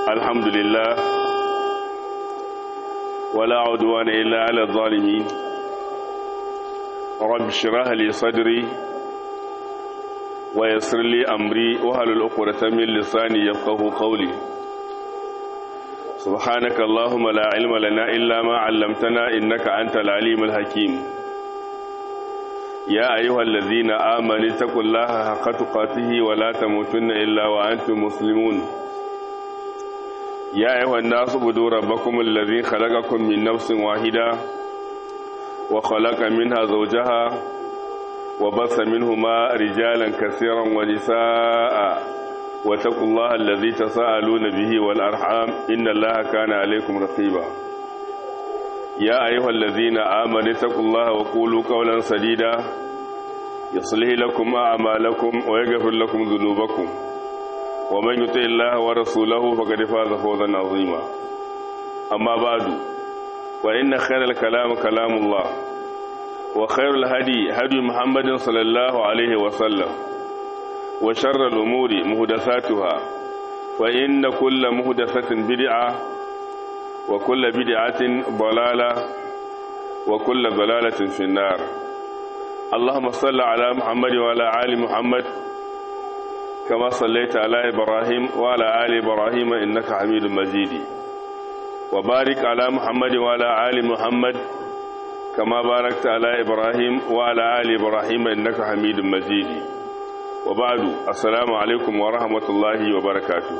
الحمد لله ولا عدوان إلا على الظالمين رب اشرح لي صدري ويسر لي أمري وهل الأقرة من لساني يفقه قولي سبحانك اللهم لا علم لنا إلا ما علمتنا إنك أنت العليم الحكيم يا أيها الذين آمنوا اتقوا الله حق تقاته ولا تموتن إلا وأنتم مسلمون يا أيها الناس اعبدوا ربكم الذي خلقكم من نفس واحدة وخلق منها زوجها وبث منهما رجالا كثيرا ونساء واتقوا الله الذي تساءلون به والأرحام إن الله كان عليكم رقيبا يا أيها الذين آمنوا اتقوا الله وقولوا قولا سديدا يصلح لكم أعمالكم ويغفر لكم ذنوبكم ومن يطع الله ورسوله فقد فاز فوزا عظيما أما بعد وإن خير الكلام كلام الله وخير الهدي هدي محمد صلى الله عليه وسلم وشر الأمور مهدثاتها فإن كل مهدثة بدعة وكل بدعة ضلالة وكل ضلالة في النار اللهم صل على محمد وعلى آل محمد كما صليت على إبراهيم وعلى آل إبراهيم إنك حميد مجيد وبارك على محمد وعلى آل محمد كما باركت على إبراهيم وعلى آل إبراهيم إنك حميد مجيد وبعد السلام عليكم ورحمة الله وبركاته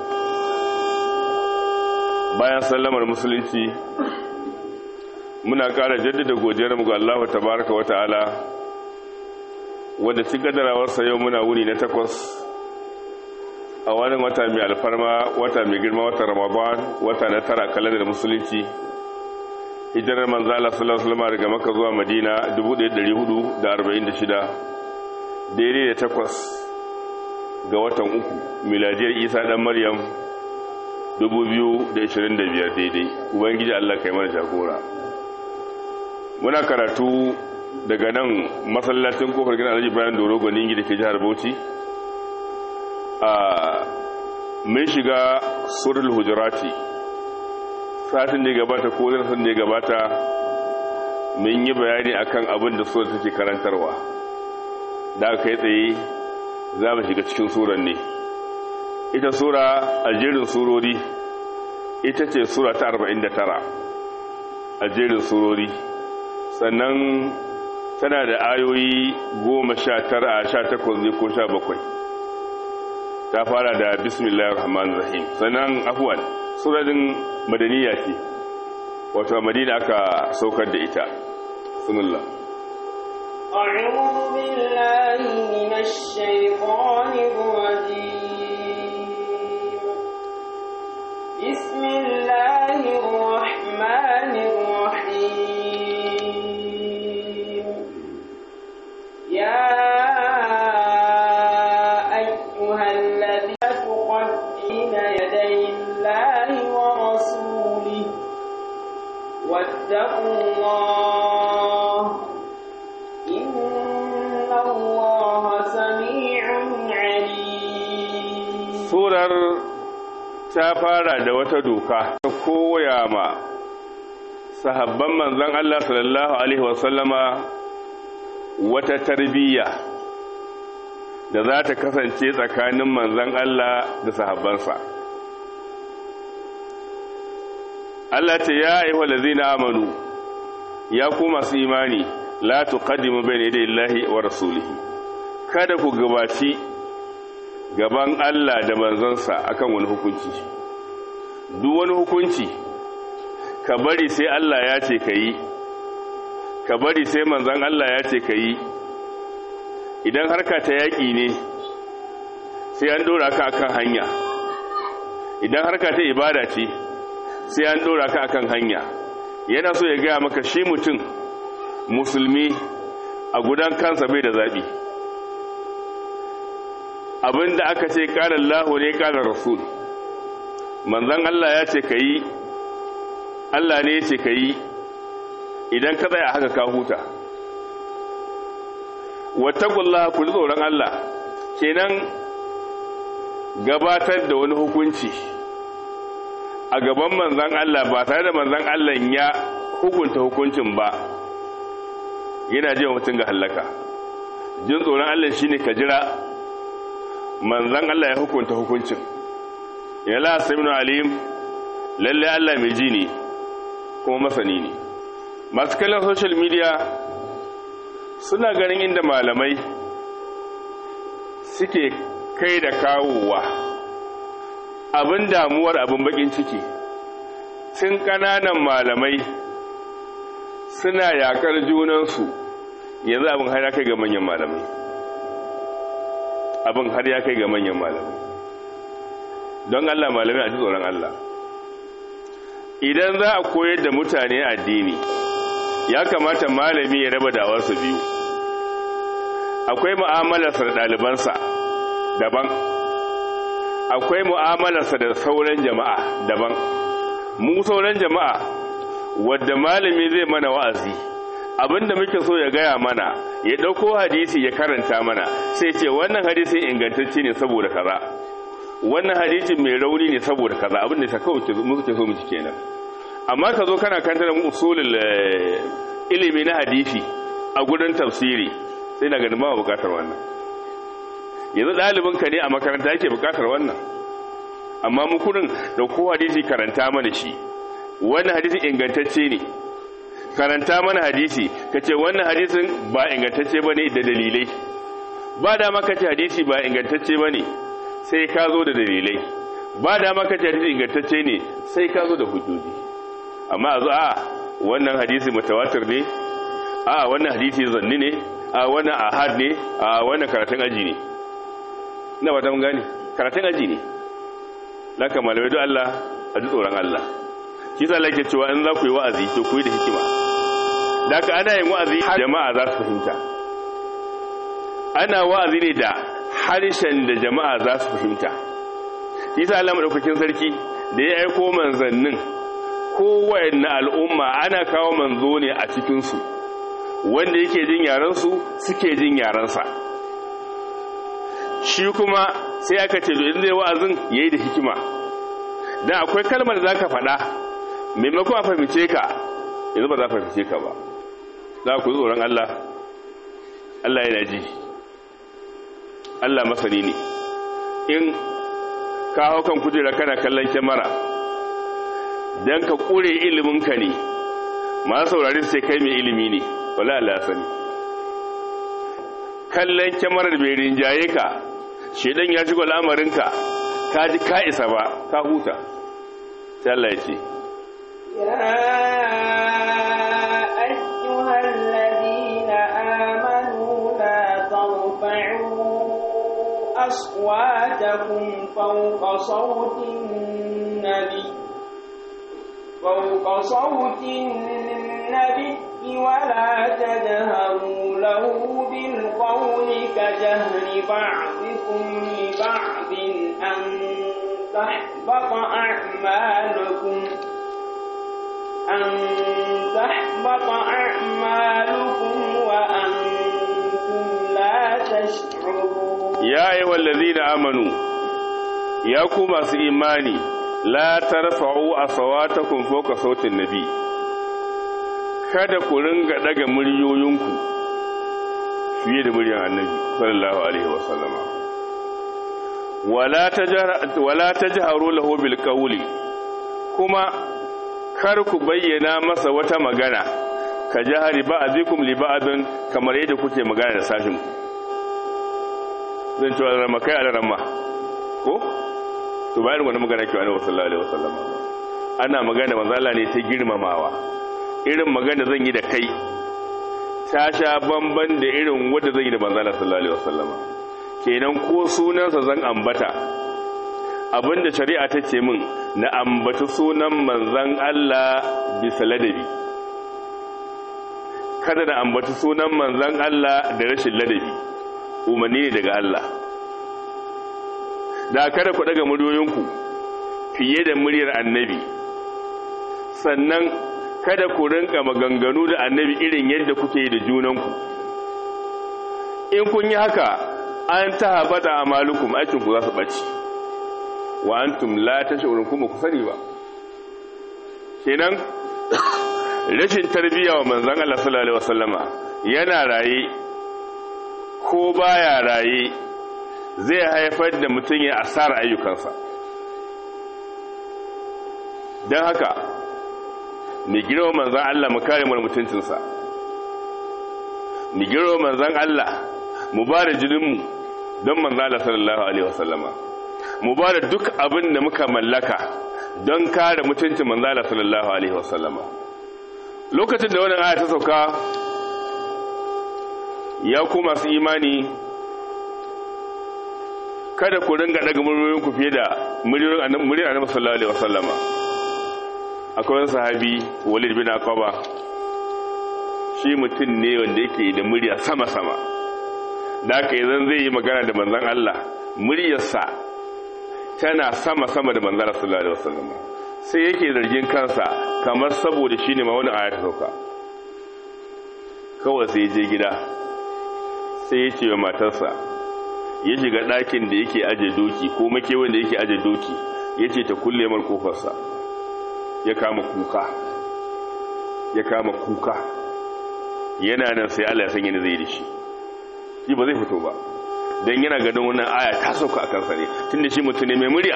bayan sallamar musulunci muna ƙara jaddada godiyarmu ga Allah tabaraka wata'ala wanda ci gadarawarsa yau muna wuni na takwas a wani wata mai alfarma wata mai girma wata ramadan wata na tara kalandar musulunci hijirar manzala sallallahu alaihi daga maka zuwa madina 1446 daidai da takwas ga watan uku miladiyar isa dan maryam 2025 daidai ubangiji Allah kai mana jagora muna karatu daga nan masallacin kofar gina alhaji bayan doro gwaningi da ke jihar bauchi a mun shiga surul hujurati satin da ya gabata ko darasin da ya gabata mun yi bayani akan abin da sura take karantarwa da aka yi tsaye za mu shiga cikin suran ne ita sura a jerin surori ita ce sura ta 49 a jerin surori sannan tana da ayoyi goma sha tara a sha takwas ne ko sha bakwai ta fara da bismillahir rahmanir rahim sannan afuwan suradin madaniya ce wato madina aka saukar da ita bismillah أعوذ بالله من الشيطان الرجيم بسم الله الرحمن الرحيم يا أيها الذين تقدمين يدي الله ورسوله واتقوا الله إن الله سميع عليم surar ta fara da wata doka ta koya ma sahabban manzon Allah sallallahu alaihi wasallama wata tarbiyya da za ta kasance tsakanin manzon Allah da sahabbansa Allah ce ya ayyuhal ladzina amanu ya ku masu imani la tuqaddimu bayna yaday Allahi wa rasulihi kada ku gabaci gaban Allah da manzansa akan wani hukunci duk wani hukunci ka bari sai Allah ya ce ka yi ka bari sai manzan Allah ya ce ka yi idan harka ta yaƙi ne sai an ɗora ka akan hanya idan harka ta ibada ce sai an ɗora ka akan hanya yana so ya gaya maka shi mutum musulmi a gudan kansa bai da zaɓi abinda aka ce ƙalar lahu ne ƙalar rasul manzan Allah ya ce ka yi Allah ne ya ce ka yi idan ka tsaya haka ka huta wattaqullaha ku tsoron Allah kenan gabatar da wani hukunci a gaban manzan Allah ba tare da manzan Allah ya hukunta hukuncin ba yana jiya mutum ga hallaka jin tsoron Allah shine ka jira manzan Allah ya hukunta hukuncin ya la saminu alim lalle Allah mai ji ne kuma masani ne masu kallon social media suna ganin inda malamai suke kai da kawowa abin damuwar abin bakin ciki tun ƙananan malamai suna yakar junansu yanzu abin har ya kai ga manyan malamai abin har ya kai ga manyan malamai don Allah malamai a ji tsoron Allah idan za a koyar da mutane addini ya kamata malami ya raba dawarsa biyu akwai mu'amalarsa da ɗalibansa daban akwai mu'amalarsa da sauran jama'a daban mu sauran jama'a wadda malami zai mana wa'azi abinda muke so ya gaya mana ya ɗauko hadisi ya karanta mana sai ce wannan hadisi ingantacce ne saboda kaza wannan hadisi mai rauni ne saboda kaza abinda ta kawai muke so mu ji kenan amma ka zo kana kantar usulul ilimi na hadisi a gudun tafsiri sai na ganin ba bukatar wannan yanzu ɗalibinka ne a makaranta yake bukatar wannan amma mukurin da ko hadisi karanta mana shi wannan hadisi ingantacce ne karanta mana hadisi ka ce wannan hadisin ba ingantacce ba ne da dalilai ba dama ka ce hadisi ba ingantacce ba ne sai ka zo da dalilai ba dama ka ce hadisi ingantacce ne sai ka zo da hujjoji amma a zo a wannan hadisi mutawatir ne a wannan hadisi zanni ne a wannan ahad ne a wannan karatun aji ne ina ba ta mun gane karatun aji ne laka malamai don Allah a ji tsoron Allah shi sa lake cewa in za ku yi wa'azi to ku yi da hikima da ka ana yin wa'azi jama'a za su fahimta ana wa'azi ne da harshen da jama'a za su fahimta shi sa Allah madaukakin sarki da ya aiko manzannin kowanne al'umma ana kawo manzo ne a cikinsu wanda yake jin yarensu suke jin yarensa shi kuma sai aka ce in zai wa'azin yayi da hikima dan akwai kalmar da zaka faɗa maimakon a fahimce ka yanzu ba za a fahimce ka ba za ku tsoron Allah Allah yana ji Allah masani ne in ka hau kan kujera kana kallon kyamara don ka ƙure iliminka ne masu saurari sai kai mai ilimi ne wala Allah sani kallon kyamarar bai rinjaye ka shedan ya shigo al'amarinka ka ji ka isa ba ka huta sai Allah ya ce أيها الذين آمنوا لا ترفعوا أصواتكم فوق صوت النبي فوق صوت النبي ولا تجهروا له بالقول كجهر بعضكم لبعض أن تحبط أعمالكم أن تحبط أعمالكم وأنتم لا تشعرون يا أيها الذين آمنوا يا كما إيماني لا ترفعوا أصواتكم فوق صوت النبي kada ku ringa daga muryoyinku fiye da muryar annabi sallallahu alaihi wasallama wala tajhar wala tajharu lahu bil qawli kuma kar ku bayyana masa wata magana ka jahari ba'dikum li ba'din kamar yadda kuke magana da sashin ku zan ce wa ramakai a ramma ko to bayan wani magana ke annabi sallallahu alaihi wasallama ana magana manzo Allah ne ta girmamawa irin magana zan yi da kai ta sha bamban da irin wadda zan yi da manzala sallallahu alaihi wasallam kenan ko sunansa zan ambata abinda shari'a ta ce min na ambata sunan manzan Allah bisa ladabi kada na ambata sunan manzan Allah da rashin ladabi umarni ne daga Allah da kada ku daga muryoyinku fiye da muryar annabi sannan kada ku rinka maganganu da annabi irin yadda kuke yi da junanku in kun yi haka an ta habata a malukum aikinku za su ɓaci wa antum la tashurun kuma ku sani ba kenan rashin tarbiyya wa manzon Allah sallallahu alaihi wasallama yana raye ko baya raye zai haifar da mutum ya asara ayyukansa don haka mu girma manzon Allah mu kare mu mutuncinsa mu girma manzon Allah mu ba da jininmu don manzon Allah sallallahu alaihi wasallama mu ba da duk abin da muka mallaka don kare mutuncin manzon Allah sallallahu alaihi wasallama lokacin da wannan aya ta sauka ya ku masu imani kada ku ringa daga muryoyinku fiye da muryoyin annabi sallallahu alaihi wasallama akwai wani sahabi walid bin aqaba shi mutum ne wanda yake da murya sama-sama da haka idan zai yi magana da manzon Allah muryarsa tana sama-sama da manzon Allah sallallahu alaihi wasallam sai yake zargin kansa kamar saboda shine ma wani ayat sauka kawai sai je gida sai ya ce wa matarsa ya shiga ɗakin da yake aje doki ko makewan da yake aje doki ya ce ta kulle mar kofarsa ya kama kuka ya kama kuka yana nan sai Allah ya san yana zai da shi shi ba zai fito ba don yana ganin wannan aya ta sauka a kansa ne tun da shi mutum ne mai murya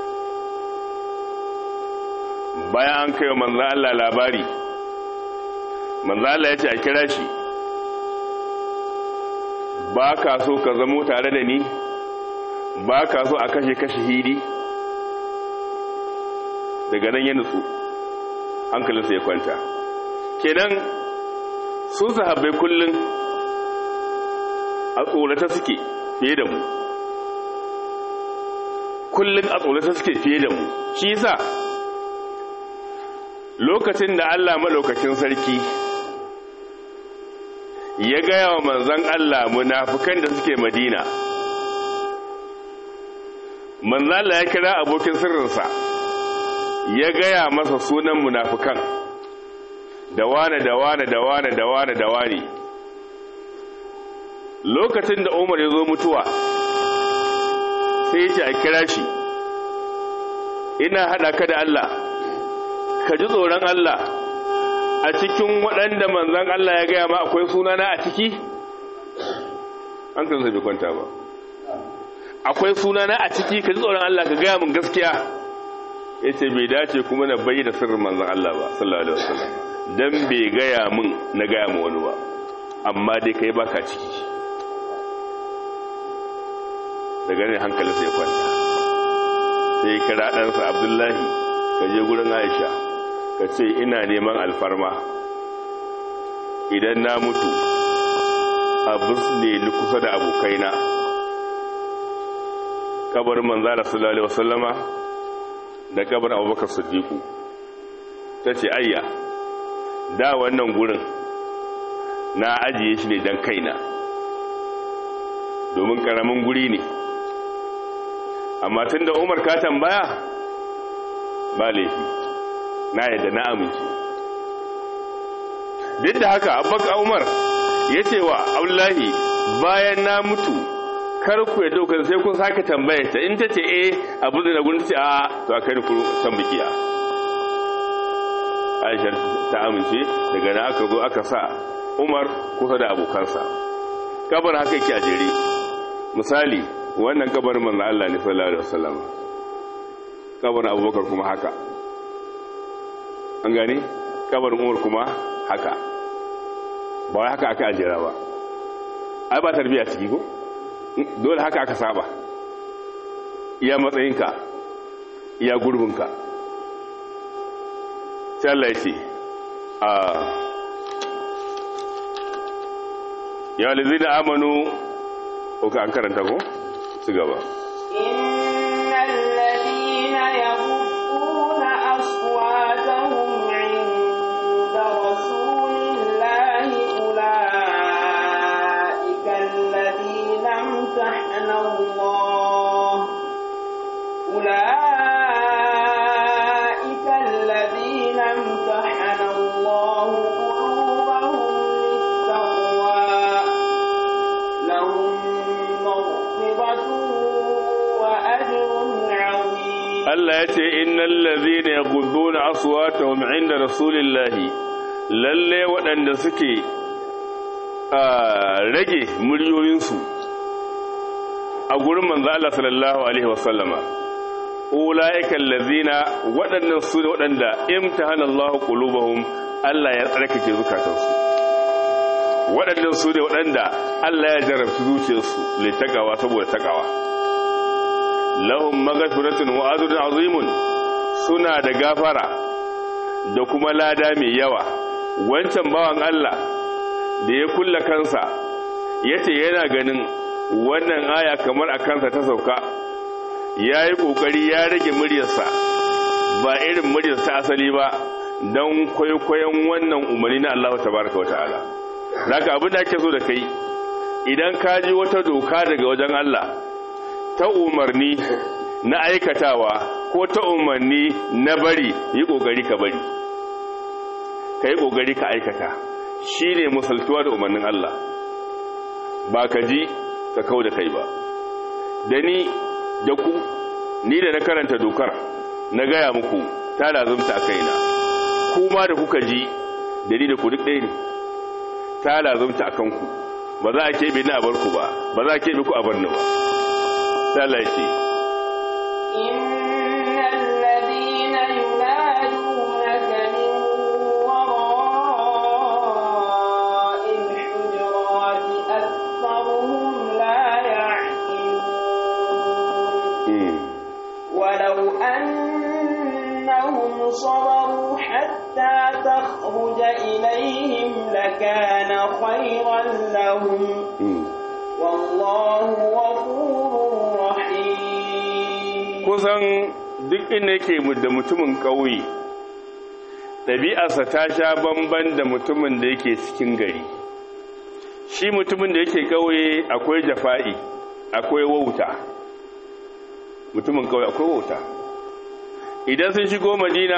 bayan an kai wa manzan Allah labari manzan Allah ya ce a kira shi ba ka so ka zamo tare da ni ba ka so a kashe kashe hidi daga nan ya nutsu hankalinsa ya kwanta kenan sun sahabbai kullum a tsorata suke fiye da mu kullum a tsorata suke fiye da mu shi yasa lokacin da Allah maɗaukacin sarki ya gaya wa manzan Allah munafukan da suke madina manzan Allah ya kira abokin sirrinsa ya gaya masa sunan munafukan da wane da wane da wane da wane da wane lokacin da umar ya zo mutuwa sai ya ce a kira shi ina haɗa ka da Allah ka ji tsoron Allah a cikin waɗanda manzan Allah ya gaya ma akwai sunana a ciki an kan bai kwanta ba akwai sunana a ciki ka ji tsoron Allah ka gaya min gaskiya ya ce bai dace kuma na bai da sirrin manzan Allah ba sallallahu alaihi wasallam dan bai gaya min na gaya ma wani ba amma dai kai baka ciki daga ne hankali sai kwanta sai kira ɗansa abdullahi ka je gurin aisha ka ce ina neman alfarma idan na mutu a ne ni kusa da abokaina kabar manzara sallallahu alaihi wasallama da kabar abubakar siddiqu ta ce ayya da wannan gurin na ajiye shi ne don kaina domin karamin guri ne amma tun da umar ka tambaya ba laifi na yadda na amince duk da haka abubakar umar ya ce wa abdullahi bayan na mutu kar ku ya daukar sai kun sake tambaya ta in ta ce eh abu da gurin ta ce a to a kai ku can bikiya aisha ta amince daga na aka zo aka sa umar kusa da abokansa kabar haka yake a jere misali wannan kabarin manzo Allah ne sallallahu alaihi wasallam kabarin abubakar kuma haka an gane kabarin umar kuma haka ba wai haka aka ajera ba ai ba tarbiya ciki ko dole haka aka saba iya matsayinka iya gurbinka sai Allah ya ce a ya lizina amanu ko ka an karanta ko ci gaba innal ladina yaqudduna aswatahum 'inda rasulillahi ulaika alladhina imtahana Allah ulaika alladhina imtahana Allah qulubahum lit-taqwa lahum maghfiratun wa ajrun 'azim Allah ya ce innal ladhina yaghudduna aswatahum 'inda rasulillahi lalle waɗanda suke rage muryoyinsu a gurin manzo Allah sallallahu alaihi wasallama ulaika allazina waɗannan su ne waɗanda imtahana Allah qulubahum Allah ya tsarkake zukatansu waɗannan su ne waɗanda Allah ya jarabci zuciyarsu litagawa saboda takawa lahum maghfiratun wa ajrun azimun suna da gafara da kuma lada mai yawa wancan bawan Allah da ya kulla kansa yace yana ganin wannan aya kamar a kansa ta sauka ya yi ƙoƙari ya rage muryarsa ba irin muryarsa ta asali ba don kwaikwayon wannan umarni na Allah ta baraka wa ta'ala daga abin da ake so da kai idan ka ji wata doka daga wajen Allah ta umarni na aikatawa ko ta umarni na bari yi ƙoƙari ka bari ka yi ƙoƙari ka aikata shi ne musaltuwa da umarnin Allah ba ka ji ka kau da kai ba da ni da ku ni da na karanta dokar na gaya muku ta lazumta a kaina kuma da kuka ji da ni da ku duk ɗaya ne ta lazumta a kanku ba za a keɓe ni a bar ku ba ba za a keɓe ku a bar ni ba ta laifi إن الذين ينادونك من وراء الحجرات أكثرهم لا يعقلون ولو أنهم صبروا حتى تخرج إليهم لكان خيرا لهم والله غفور رحيم kusan duk inda yake da mutumin ƙauye ɗabi'arsa ta sha bamban da mutumin da yake cikin gari shi mutumin da yake ƙauye akwai jafa'i akwai wauta mutumin ƙauye akwai wauta idan sun shigo madina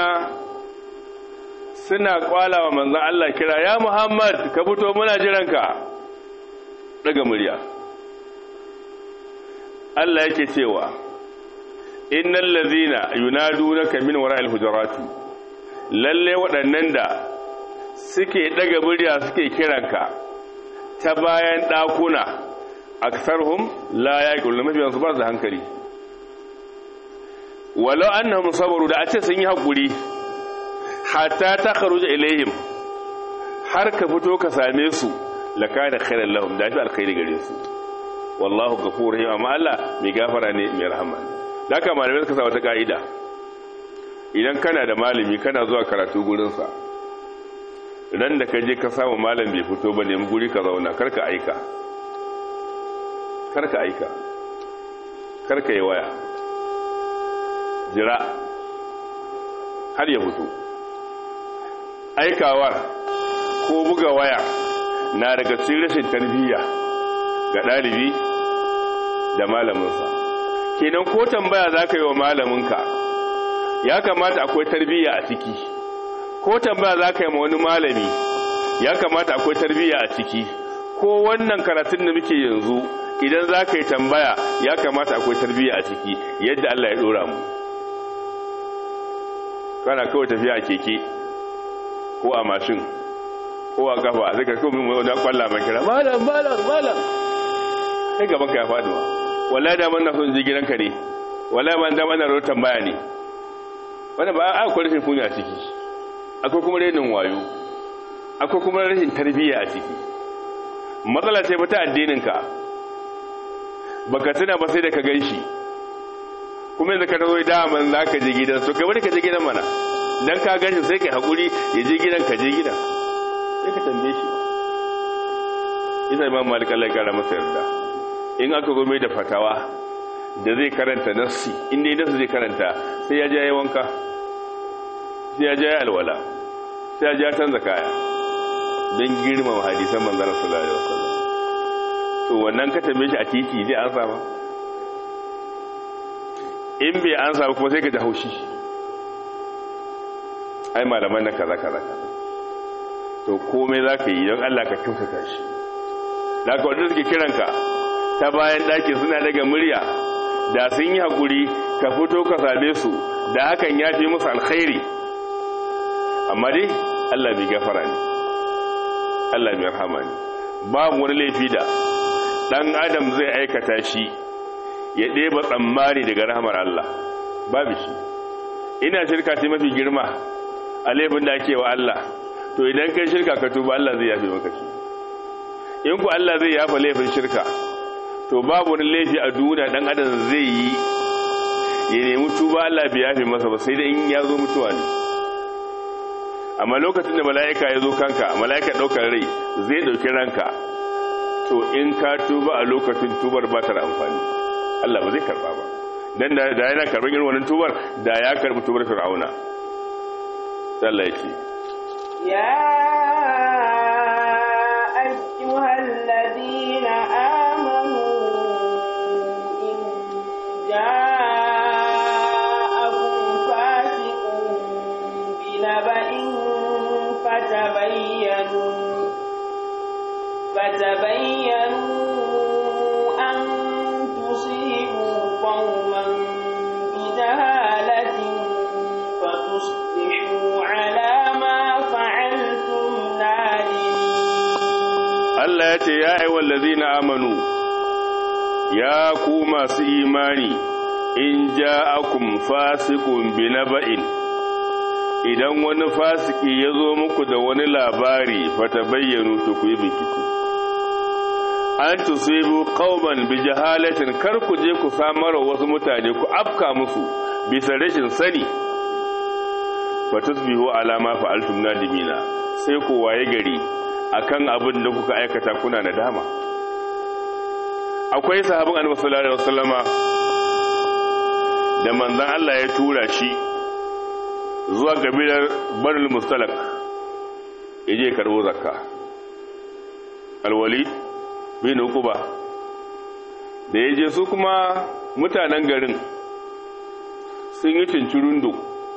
suna kwala wa manzan Allah kira ya Muhammad ka fito muna jiranka daga murya Allah yake cewa innal ladhina yunadunaka min wara'il hujurati lalle waɗannan da suke daga murya suke kiranka ta bayan ɗakuna aksarhum la yaqulun mafiyan su ba su hankali walau annahum sabaru da a ce sun yi hakuri hatta ta kharuja ilaihim har ka fito ka same su lakana khairan lahum da fi alkhairi gare su wallahu ghafurur rahim amma Allah mai gafara ne mai rahama da haka malamai suka sa wata ka'ida idan kana da malami kana zuwa karatu gurin sa ran da ka je ka samu malam bai fito ba nemi guri ka zauna karka aika karka aika karka yi waya jira har ya fito aikawar ko buga waya na daga cikin rashin tarbiyya ga ɗalibi da malaminsa kenan ko tambaya za ka yi wa malaminka ya kamata akwai tarbiyya a ciki ko tambaya za ka yi ma wani malami ya kamata akwai tarbiyya a ciki ko wannan karatun da muke yanzu idan za ka yi tambaya ya kamata akwai tarbiyya a ciki yadda Allah ya ɗora mu kana kawai tafiya a keke ko a mashin ko a kafa a zaka kawai mai wani kwalla mai kira malam malam malam sai gaban ka ya faɗi wa wallahi da man na son je gidanka ne wallahi man da man na rotan baya ne wanda ba a akwai rashin kunya a ciki akwai kuma renin wayo akwai kuma rashin tarbiyya a ciki matsala ce ta addinin ka baka tuna ba sai da ka gan shi kuma yanzu ka zo daman za ka je gidan so kai wani ka je gidan mana dan ka gan shi sai kai hakuri ya je gidan ka je gidan sai ka tambaye shi ina imam malik Allah ya kara masa yarda in aka zo mai da fatawa da zai karanta nassi in dai nassi zai karanta sai ya ja wanka sai ya ja alwala sai ya ja canza kaya don girmama hadisan manzara sallallahu alaihi wasallam to wannan ka tambaye shi a titi zai ansa ba in bai ansa ba kuma sai ka ji haushi ai malaman na kaza kaza kaza to komai za ka yi don Allah ka kyautata shi da ka wadda suke kiranka ta bayan ɗaki suna daga murya da sun yi haƙuri ka fito ka same su da hakan ya fi musu alkhairi amma dai Allah mai gafara ne Allah mai rahama ne babu wani laifi da dan adam zai aikata shi ya ɗeba tsammani daga rahamar Allah babu shi ina shirka ce mafi girma a laifin da ake wa Allah to idan kai shirka ka tuba Allah zai yafe maka shi in ku Allah zai yafa laifin shirka to babu wani laifi a duniya dan adam zai yi ya nemi tuba Allah bai yafe masa ba sai da in ya zo mutuwa ne amma lokacin da mala'ika ya zo kanka mala'ika ɗaukar rai zai ɗauki ranka to in ka tuba a lokacin tubar ba ta da amfani Allah ba zai karba ba dan da yana karban irin wannan tubar da ya karbi tubar fir'auna Allah ya ce ya ayyuhal ladina amanu in ja'akum fasiqun binaba'in fatabayyanu فتبينوا أن تصيبوا قوما بجهالة فتصبحوا على ما فعلتم نادمين Allah ya ce ya aiwa lazina amanu ya ku masu imani in ja'akum fasiqun binaba'in idan wani fasiki ya zo muku da wani labari fata bayyanu to ku yi bincike an tusibu qauman bi jahalatin kar ku je ku samar wasu mutane ku afka musu bisa rashin sani fatusbihu ala ma fa'altum nadimina sai ku waye gari akan abin da kuka aikata kuna nadama akwai sahabin annabi sallallahu alaihi wasallama da manzon Allah ya tura shi zuwa kabilar Banul Mustalak yaje karbo zakka alwalid bin Uquba da yaje su kuma mutanen garin sun yi cincirundo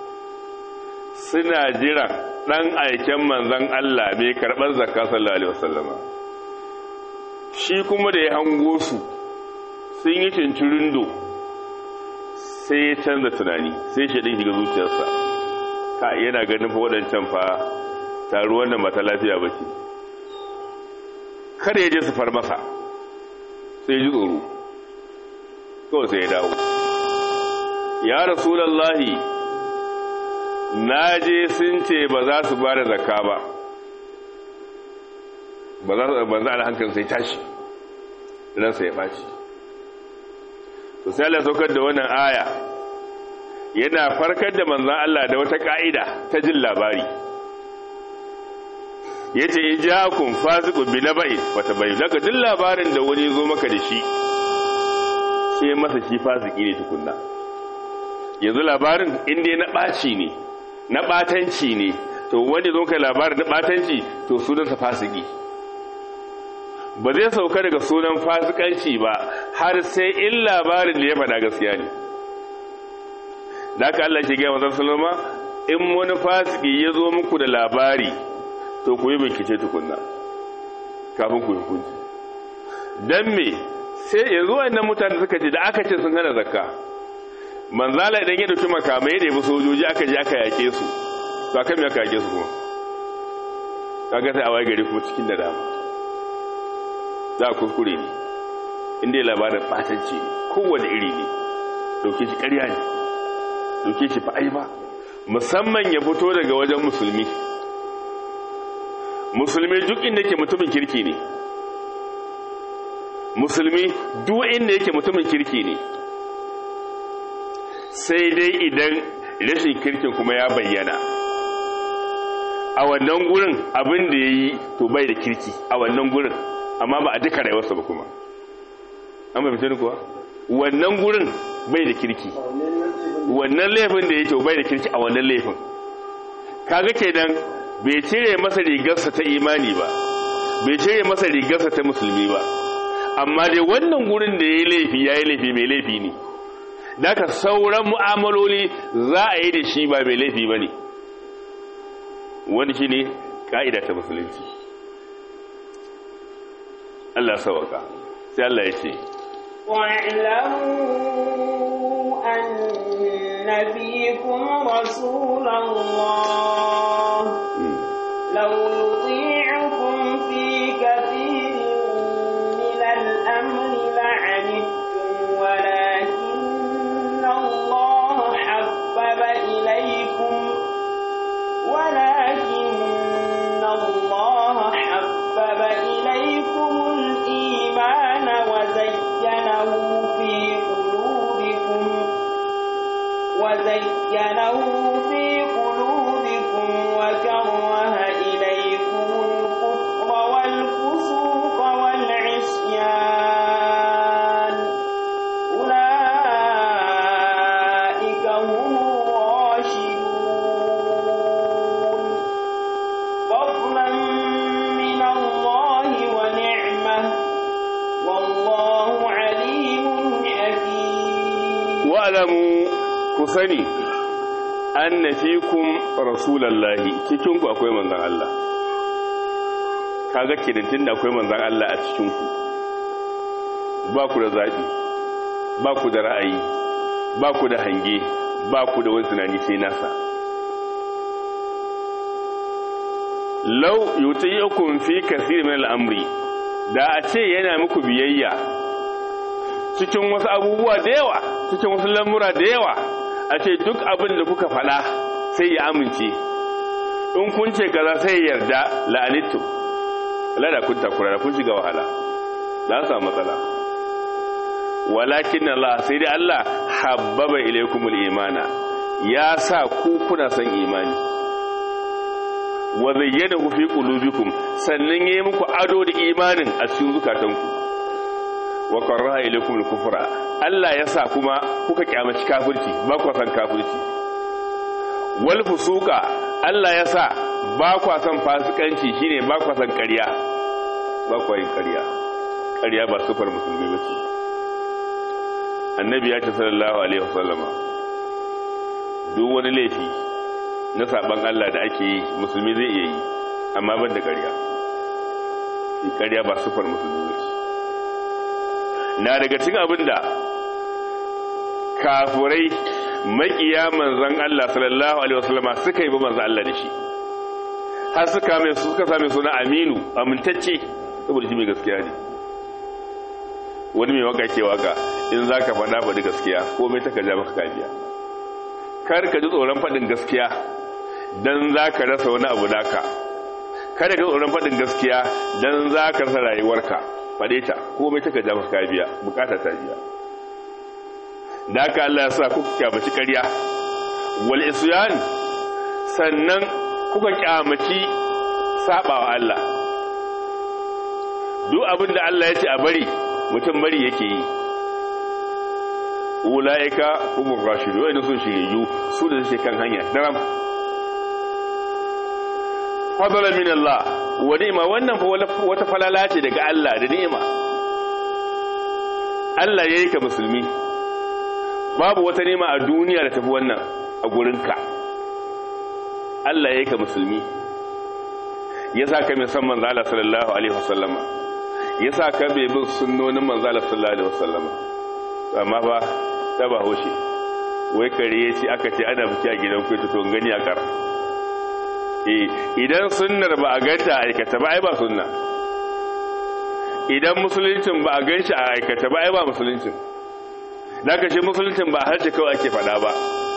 suna jira dan aiken manzon Allah mai karɓar zakka sallallahu alaihi wasallama shi kuma da ya hango su sun yi cincirundo sai ya canza tunani sai shi ɗin shiga zuciyarsa ka yana ganin fa waɗancan fa taruwan da mata lafiya ba ce kada ya je su far masa sai ji tsoro kawai sai ya dawo ya rasulallahi na je sun ce ba za su ba da zakka ba ba za su banza da hankali sai tashi ransa ya ɓaci to sai Allah saukar da wannan aya yana farkar da manzan Allah da wata ka'ida ta jin labari yace in ja'akum fasiqun bi naba'in fatabayyin daga jin labarin da wani zo maka da shi sai masa shi fasiki ne tukunna yanzu labarin inda na ɓaci ne na ɓatanci ne to wanda zo kai labarin na ɓatanci to sunansa fasiki ba zai sauka daga sunan fasikanci ba har sai in labarin da ya faɗa gaskiya ne da aka Allah ke gaya mazan salama in wani fasiki ya zo muku da labari to ku yi bincike tukunna kafin ku hukunci don me sai yanzu wannan mutane suka ce da aka ce sun hana zakka manzala idan ya dauki makamai da yabi sojoji aka je aka yake su to akan me aka yake su kuma kaga sai a waye gari kuma cikin da dama za a kuskure ne inda ya labarin batanci ne kowane iri ne dauke shi ƙarya ne dauke shi fa'ai ba musamman ya fito daga wajen musulmi musulmi duk inda yake mutumin kirki ne musulmi duk inda yake mutumin kirki ne sai dai idan rashin kirkin kuma ya bayyana a wannan gurin abin da ya yi to bai da kirki a wannan gurin amma ba a duka rayuwarsa ba kuma an bai fitar kuwa wannan gurin bai da kirki wannan laifin da ya to bai da kirki a wannan laifin kaga kenan bai cire masa rigarsa ta imani ba bai cire masa rigarsa ta musulmi ba amma dai wannan gurin da ya yi laifi ya yi laifi mai laifi ne daga sauran mu'amaloli za a yi da shi ba mai laifi ba ne wani shi ne ƙa'ida ta musulunci Allah sawaka sai Allah ya ce واعلموا أن فيكم رسول الله لو يطيعكم في كثير من الأمر لعنتم ولكن الله حبب إليكم ولكن الله حبب إليكم الإيمان وزينه في قلوبكم وزينه في قلوبكم وكره إليكم الكفر والفسوق والعصيان أولئك هم الراشدون فضلا من الله ونعمة والله عليم حكيم wa'alamu ku sani an na fikun rasulallahi cikinku akwai manzan Allah kaga kirintin da akwai manzan Allah a cikinku ba ku da zaɓi ba ku da ra'ayi ba ku da hange ba ku da wani tunani sai nasa lau yutayyukum fi kasir min al'amri da a ce yana muku biyayya cikin wasu abubuwa da yawa cikin wasu lamura da yawa a ce duk abin da kuka faɗa sai ya amince in kun ce kaza sai ya yarda la'anittu lada kun takura da kun shiga wahala za su samu matsala walakin Allah sai dai Allah habbaba ilaykumul imana ya sa ku kuna son imani wa zayyanahu fi qulubikum sannan yayi muku ado da imanin a cikin zukatanku wa karaha ilaykum al-kufra Allah ya sa kuma kuka kyamaci kafirci ba ku san kafirci wal fusuqa Allah ya sa ba ku san fasikanci shine ba ku san ƙarya ba ku yin ƙarya ƙarya ba sufar musulmi bace annabi ya ce sallallahu alaihi wasallama duk wani laifi na saban Allah da ake yi musulmi zai iya yi amma ban da ƙarya ƙarya ba sufar musulmi bace na daga cikin abin da kafurai makiya manzan Allah sallallahu alaihi wasallama suka yi ba manzan Allah da shi har suka mai suka same suna Aminu amintacce saboda shi mai gaskiya ne wani mai waka ke waka in zaka faɗa faɗi gaskiya komai ta kaja maka kabiya kar ka ji tsoron faɗin gaskiya dan zaka rasa wani abu naka kada ka tsoron faɗin gaskiya dan zaka rasa rayuwarka faɗe ta komai taka ja maka biya bukata ta biya da haka Allah ya sa kuka kyamaci ƙarya wal isyan sannan kuka kyamaci sabawa Allah duk abin da Allah ya ce a bari mutum bari yake yi ulaika humur rashidu wa'inda sun shiriyu su da suke kan hanya daram fadala min Allah wa ni'ma wannan fa wata falala ce daga Allah da ni'ima Allah yayi ka musulmi babu wata ni'ima a duniya da tafi wannan a gurinka Allah yayi ka musulmi yasa ka mai san manzo Allah sallallahu alaihi wasallama yasa ka bai bin sunnonin manzo Allah sallallahu alaihi wasallama amma ba ta ba hoshe wai kare yace aka ce ana biki a gidan ku to gani a kar idan sunnar ba a ganta a aikata ba ai ba sunna idan musuluncin ba a ganshi a aikata ba ai ba musuluncin da ka shi musuluncin ba harshe kawai ake faɗa ba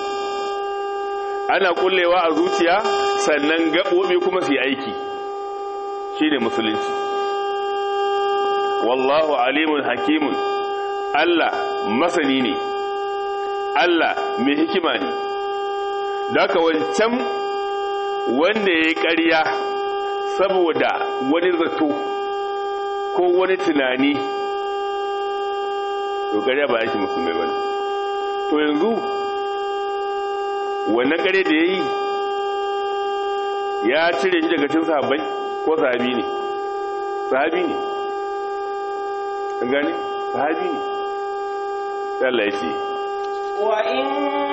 ana kullewa a zuciya sannan gaɓoɓi kuma su yi aiki shi ne musulunci wallahu alimun hakimun Allah masani ne Allah mai hikima ne da ka wancan wanda ya yi ƙarya saboda wani zato ko wani tunani to ƙarya ba yake musulmai ba to yanzu wannan ƙarya da ya yi ya cire shi daga cin sahabbai ko sahabi ne sahabi ne an gane sahabi ne Allah ya ce وإن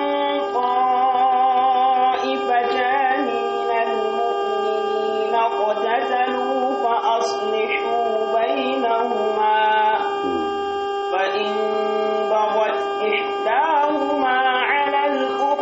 طائفتان من المؤمنين اقتتلوا فأصلحوا بينهما فإن بغت إحداهما على الأخرى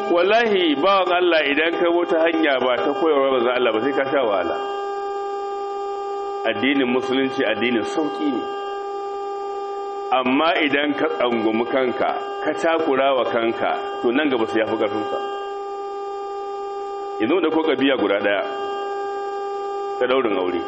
wallahi bawan Allah idan ka wata hanya ba ta koyarwa ba za Allah ba sai ka sha wahala addinin musulunci addinin sauki ne amma idan ka tsangumi kanka ka takura wa kanka to nan gaba sai ya fi ƙarfinka yanzu da ko biya guda ɗaya ta daurin aure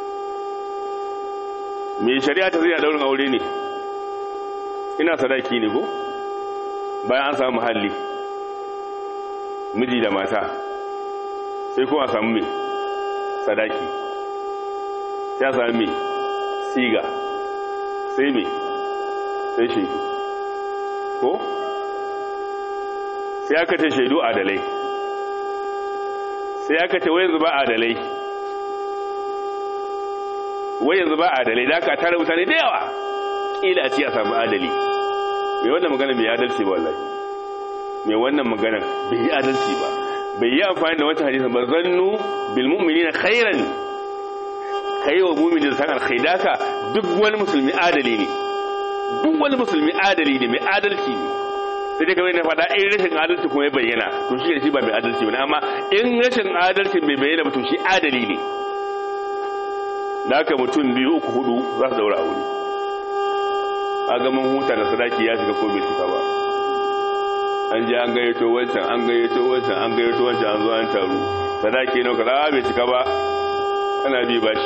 me shari'a ta zai a daurin aure ne ina sadaki ne ko bayan an samu muhalli miji da mata sai kuma samu mai sadaki sai a samu mai siga sai mai sai shaidu ko sai aka ce shaidu adalai sai aka ce wai zuba adalai wai yanzu ba adalai da aka tare mutane da yawa ƙila a ci a samu adali mai wannan magana bai adalci ba wallahi mai wannan magana bai yi adalci ba bai yi amfani da wancan hadisin ba zannu bil mu'minina khairan kai wa mu'mini da san alkhaidaka duk wani musulmi adali ne duk wani musulmi adali ne mai adalci ne sai dai kamar na faɗa in rashin adalci kuma ya bayyana to shi shi ba mai adalci bane amma in rashin adalci bai bayyana ba to shi adali ne da haka mutum biyu uku hudu za su daura aure a ga mun huta da sadaki ya shiga ko bai cika ba an je an gayyato wancan an gayyato wancan an gayyato wancan an zo an taru sadaki ne ka bai cika ba ana bi bashi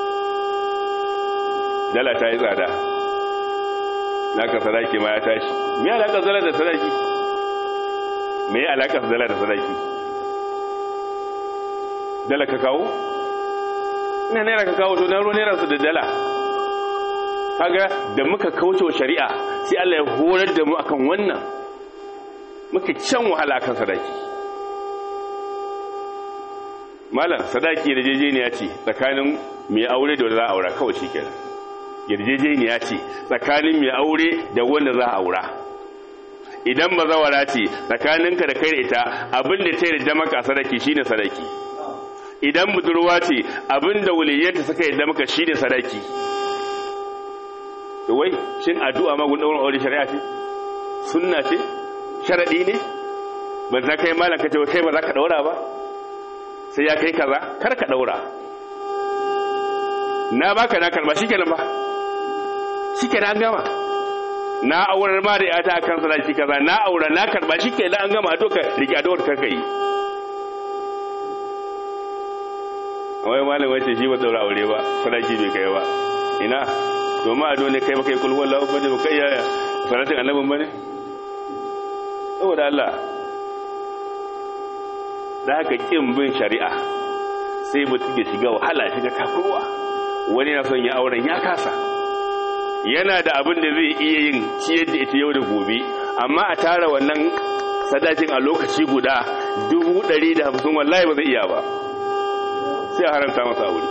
dala ta yi tsada naka sadaki ma ya tashi me alaka zala da sadaki me alaka zala da sadaki dala ka kawo ina naira ka kawo to na ruwa naira su da dala kaga da muka kauce wa shari'a sai Allah ya horar da mu akan wannan muka can wahala akan sadaki malam sadaki yarjejeniya ce tsakanin mai aure da wanda za a aura kawai shikenan yarjejeniya ce tsakanin mai aure da wanda za a aura idan bazawara ce tsakaninka da kai da ita abinda ta yarda maka a sadaki shine sadaki idan budurwa ce abinda waliyyanta suka yarda maka shine sadaki to wai shin addu'a ma gudun aure shari'a ce sunna ce sharadi ne ban za kai malam kace kai ba za ka daura ba sai ya kai kaza kar ka daura na baka na karba shikenan ba shikenan an gama na aurar ma da yata akan sadaki kaza na aura na karba shikenan an gama doka rike addu'ar karka yi wai malam wace shi ba daura aure ba sadaki bai kai ba ina to ma ado ne kai ba kai kulhu wallahu ba ba kai yaya salatin annabin bane saboda Allah da haka kin bin shari'a sai mutum ya shiga wahala shiga takurwa wani na son ya auren ya kasa yana da abin da zai iya yin ciyar da ita yau da gobe amma a tara wannan sadakin a lokaci guda dubu ɗari da hamsin wallahi ba zai iya ba sai a haramta masa aure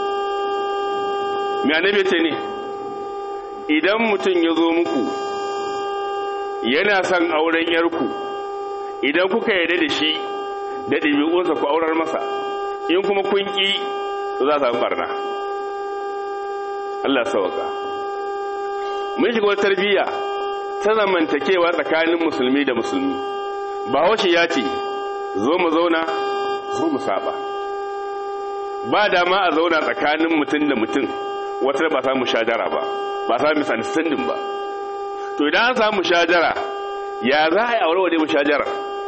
mai annabi ce ne idan mutum ya zo muku yana son auren yarku idan kuka yarda da shi da ɗabi'unsa ku aurar masa in kuma kun ƙi za su barna Allah sauka mun shiga wata tarbiyya ta zamantakewa tsakanin musulmi da musulmi bahaushe ya ce zo mu zauna zo mu saba ba dama a zauna tsakanin mutum da mutum wata ba samu shajara ba ba samu misunderstanding ba to idan an samu shajara ya za a yi aure wa shajara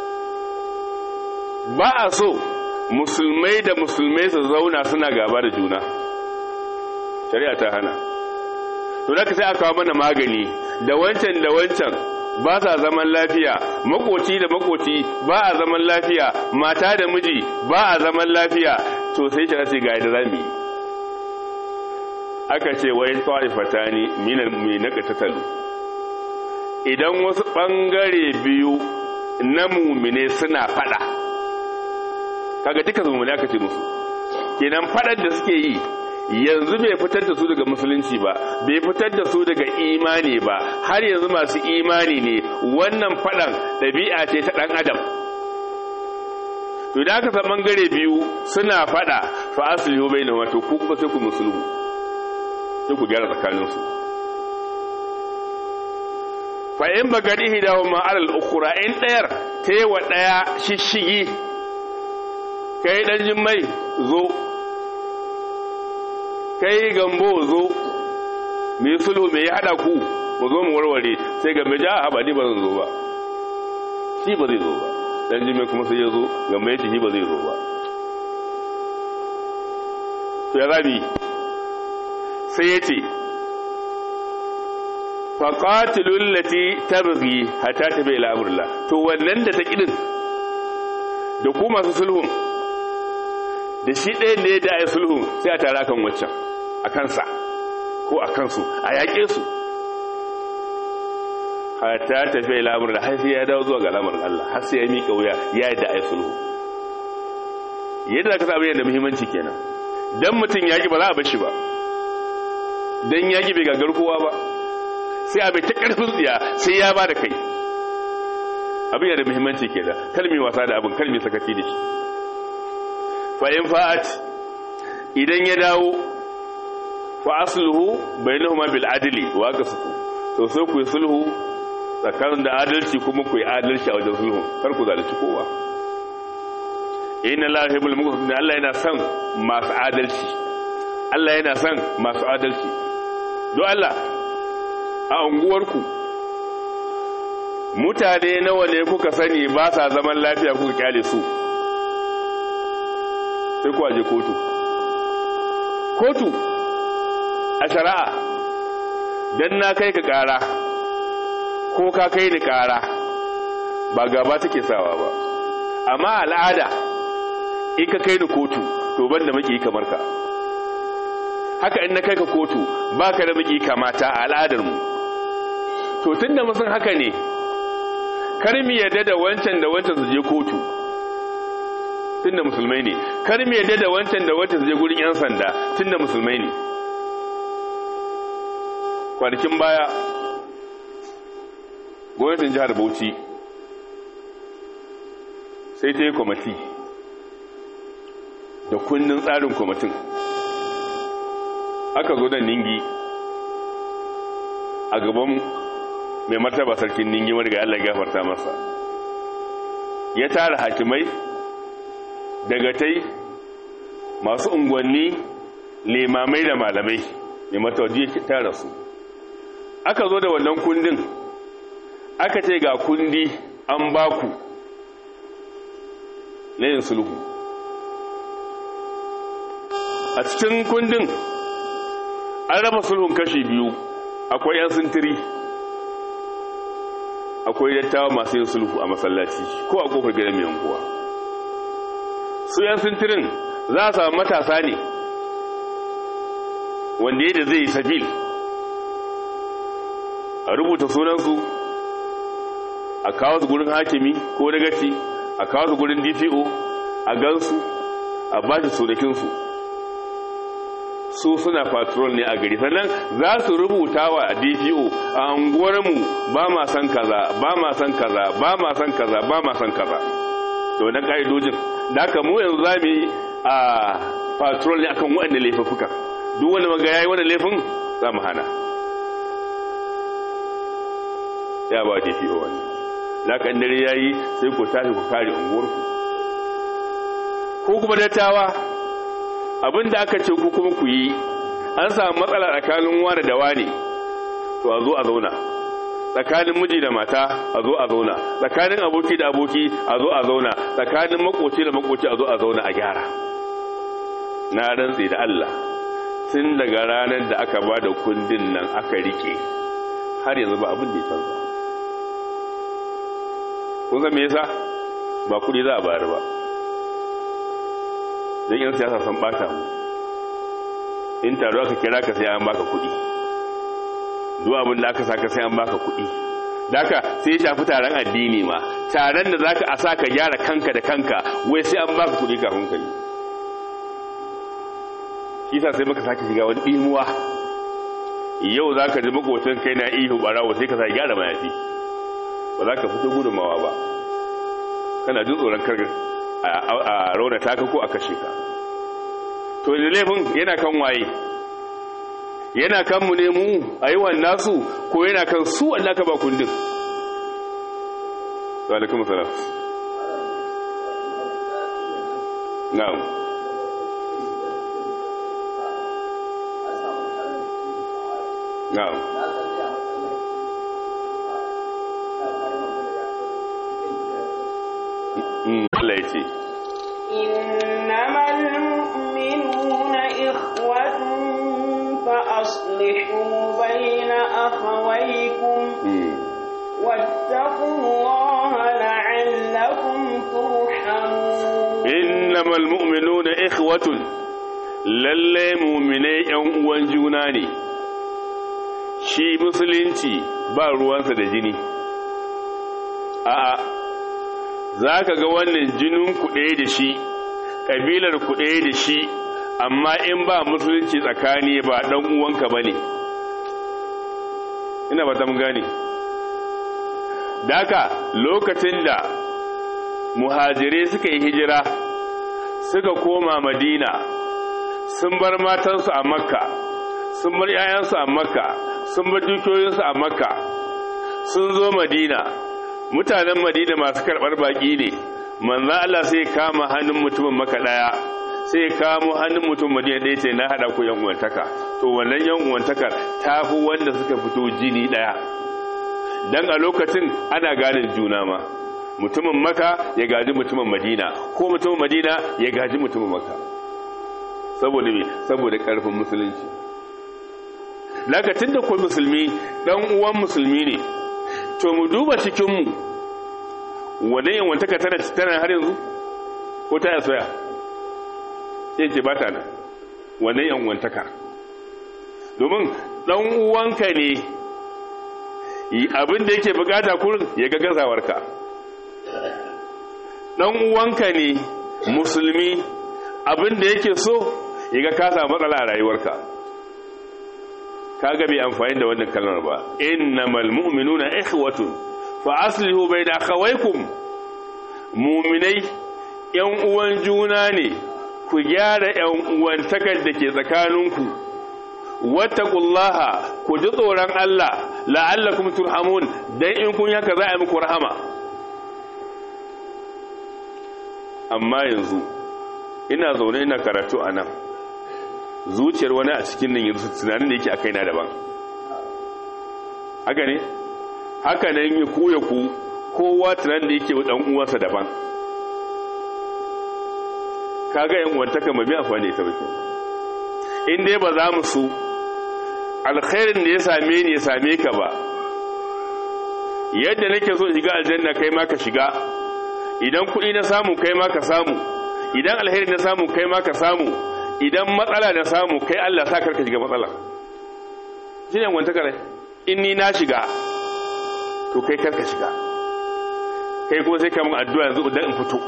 ba a so musulmai da musulmai su zauna suna gaba da juna shari'a ta hana to da sai aka kawo mana magani da wancan da wancan ba sa zaman lafiya makoci da makoci ba a zaman lafiya mata da miji ba a zaman lafiya to sai shi sai ga da zamu yi aka ce wai ta'ifatani minal mu'minaka tatalu idan wasu bangare biyu na mumine suna fada kaga duka mumine aka ce musu kenan fadar da suke yi yanzu bai fitar da su daga musulunci ba bai fitar da su daga imani ba har yanzu masu imani ne wannan fadan ɗabi'a ce ta ɗan adam to da aka san bangare biyu suna fada fa aslihu bainahum wato ku kuma sai ku musulmu sai ku gyara tsakaninsu fa in bagadi hidahuma alal ukhra in dayar ta yi wa ɗaya shishigi kai ɗan jimmai zo kai gambo zo mai sulhu mai haɗa ku mu zo mu warware sai gambe ja a ba ni ba zan zo ba shi ba zai zo ba ɗan jimmai kuma sai ya zo gambe ya ce shi ba zai zo ba to ya zabi sai ya ce faƙatilun lati tabghi hatta ta bai al'amurla to wannan da ta ƙidin da ku masu sulhun da shi ɗaya ne da ya sulhun sai a tara kan waccan a kansa ko a kansu a yaƙe su hatta ta bai al'amurla har sai ya dawo zuwa ga al'amarin Allah har sai ya miƙa wuya ya yi da a yi sulhu yadda ka sa da muhimmanci kenan dan mutum yaƙi ba za a bashi ba dan yaƙi bai gagar kowa ba sai a bai ta ƙarfin tsiya sai ya ba da kai abin yana da muhimmanci ke da kalmi wasa da abin kalmi sakaci da shi fa'in fa'at idan ya dawo fa asluhu bainahuma bil adli wa qasfu to sai ku yi sulhu tsakanin da adalci kuma ku yi adalci a wajen sulhu kar ku zalunci kowa inna la yuhibbul muqsitin Allah yana son masu adalci Allah yana son masu adalci don Allah a unguwarku mutane nawa ne kuka sani ba sa zaman lafiya kuka kyale su sai ku aje kotu kotu a shari'a dan na kai ka kara ko ka kai ni kara ba gaba take sawa ba amma al'ada in ka kai ni kotu to banda maki kamar ka haka in na kai ka kotu ba ka da maki kamata a al'adarmu to tun da musun haka ne kar mu yadda da wancan da wancan su je kotu tun da musulmai ne kar mu yadda da wancan da wancan su je gurin 'yan sanda tun da musulmai ne kwanakin baya gwamnatin jihar bauchi sai ta yi kwamati da kundin tsarin kwamitin aka zo da ningi a gaban mai martaba sarkin ningi wanda Allah gafarta masa ya tara hakimai daga tai masu unguwanni limamai da malamai mai matawaji ya tara su aka zo da wannan kundin aka ce ga kundi an baku na yin sulhu a cikin kundin an raba sulhun kashi biyu akwai 'yan sintiri akwai dattawa masu yin sulhu a masallaci ko a kofar gidan mai yankuwa su 'yan sintirin za a samu matasa ne wanda yadda zai yi sabil a rubuta sunansu a kawo su gurin hakimi ko dagaci a kawo su gurin dpo a gansu a ba shi sunakinsu su suna patrol ne a gari sannan za su rubuta wa dpo a anguwarmu ba ma san kaza ba ma san kaza ba ma san kaza ba ma san kaza da wannan ka'idojin da aka mu yanzu za mu yi a patrol ne akan waɗanda laifuffuka duk wanda maga yayi wani laifin za mu hana ya ba dpo wani da kan dare yayi sai ku tashi ku kare unguwarku ko kuma dattawa abinda aka ce ku kuma ku yi an samu matsala tsakanin wani da wani to a zo a zauna tsakanin miji da mata a zo a zauna tsakanin aboki da aboki a zo a zauna tsakanin makoci da makoci a zo a zauna a gyara na rantsi da Allah tun daga ranar da aka ba da kundin nan aka rike har yanzu ba abin da ya canza kun san me yasa ba kudi za a bayar ba don yan siyasa sun bata mu in taro aka kira ka sai an baka kudi duk abin da aka saka sai an baka kudi daka sai ya shafi taron addini ma taron da zaka a saka gyara kanka da kanka wai sai an baka kudi kafin ka yi shi sa sai muka sake shiga wani imuwa yau zaka ji makotan kai na ihu barawo sai ka sa gyara mayafi ba za ka fito gudunmawa ba kana jin tsoron kar a rauna taka ko a kashe ka to da laifin yana kan waye yana kan mu ne mu a yi nasu ko yana kan su wanda ka ba kundin wa alaikum salam na'am na'am Mm, Allah ya ce إنما المؤمنون إخوة فأصلحوا بين أخويكم mm, واتقوا الله لعلكم ترحمون innamal mu'minuna ikhwatun lalle mu'minai yan uwan juna ne shi musulunci ba ruwansa da jini a'a zaka ga wannan jinin ku ɗaya da shi kabilar ku ɗaya da shi amma in ba musulunci tsakani ba dan uwanka bane ina ba ta mun gane daka lokacin da muhajirai suka yi hijira suka koma madina sun bar matansu a makka sun bar 'ya'yansu a makka sun bar dukiyoyinsu a makka sun zo madina mutanen madina masu karɓar baƙi ne manzan Allah sai kama hannun mutumin maka ɗaya sai kamo hannun mutum madina ɗaya ce na haɗa ku yan uwantaka to wannan yan uwantakar ta fi wanda suka fito jini ɗaya dan a lokacin ana ganin juna ma mutumin maka ya gaji mutumin madina ko mutumin madina ya gaji mutumin maka saboda me saboda karfin musulunci lokacin da ko musulmi dan uwan musulmi ne to mu duba cikin mu wannan yawantaka tana tana har yanzu ko ta soya sai ce bata nan wannan yawantaka domin dan uwanka ne abin da yake bukata kurin ya ga gazawarka dan uwanka ne musulmi abin da yake so ya ga ka samu matsala a rayuwarka kaga bai amfani da wannan kalmar ba innamal mu'minuna ikhwatun fa aslihu bayna akhawaykum mu'minai yan uwan juna ne ku gyara yan uwantakar da ke tsakaninku wattaqullaha ku ji tsoron Allah la'allakum turhamun dan in kun yaka za a yi muku rahama amma yanzu ina zaune ina karatu a nan zuciyar wani a cikin nan yanzu tunanin da yake a kaina daban haka ne haka nan ya koya ku kowa tunanin da yake dan uwansa daban kaga yan uwantaka mai bi amfani da ita bakin in dai ba za mu su alkhairin da ya same ni ya same ka ba yadda nake so shiga aljanna kai ma ka shiga idan kuɗi na samu kai ma ka samu idan alheri na samu kai ma ka samu idan matsala na samu kai Allah sa karka shiga matsala shi ne wanta kare in ni na shiga to kai karka shiga kai kuma sai kamun addu'a yanzu idan in fito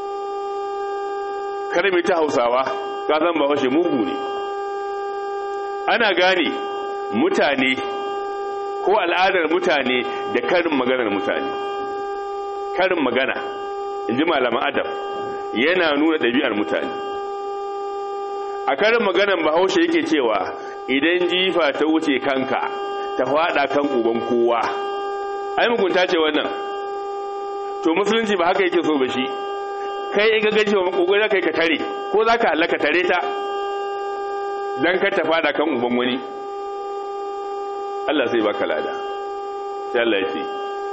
kar mai ta hausawa ka zan ba washe mugu ne ana gane mutane ko al'adar mutane da karin maganar mutane karin magana in ji malaman adam yana nuna ɗabi'ar mutane a karin maganan bahaushe yake cewa idan jifa ta wuce kanka ta faɗa kan uban kowa ai mugunta ce wannan to musulunci ba haka yake so ba shi kai in ga gaji wa kokari kai ka tare ko za ka halaka tare ta dan ka ta faɗa kan uban wani Allah zai baka lada sai Allah ya ce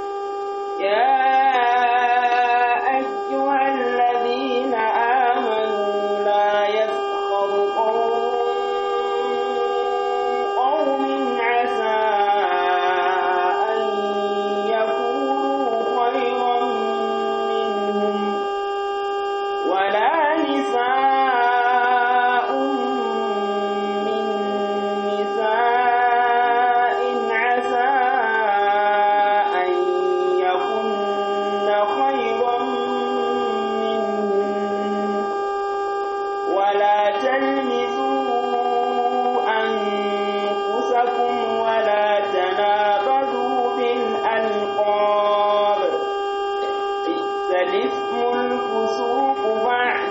يا أيها الذين آمنوا لا يسخر قوم قوم عسى أن يكونوا خيرا منهم ولا نساء من نساء عسى أن يكن خيرا منهن ولا تلمزوا أنفسكم ولا تنابذوا بالألقاب بئس الاسم الفسوق بعد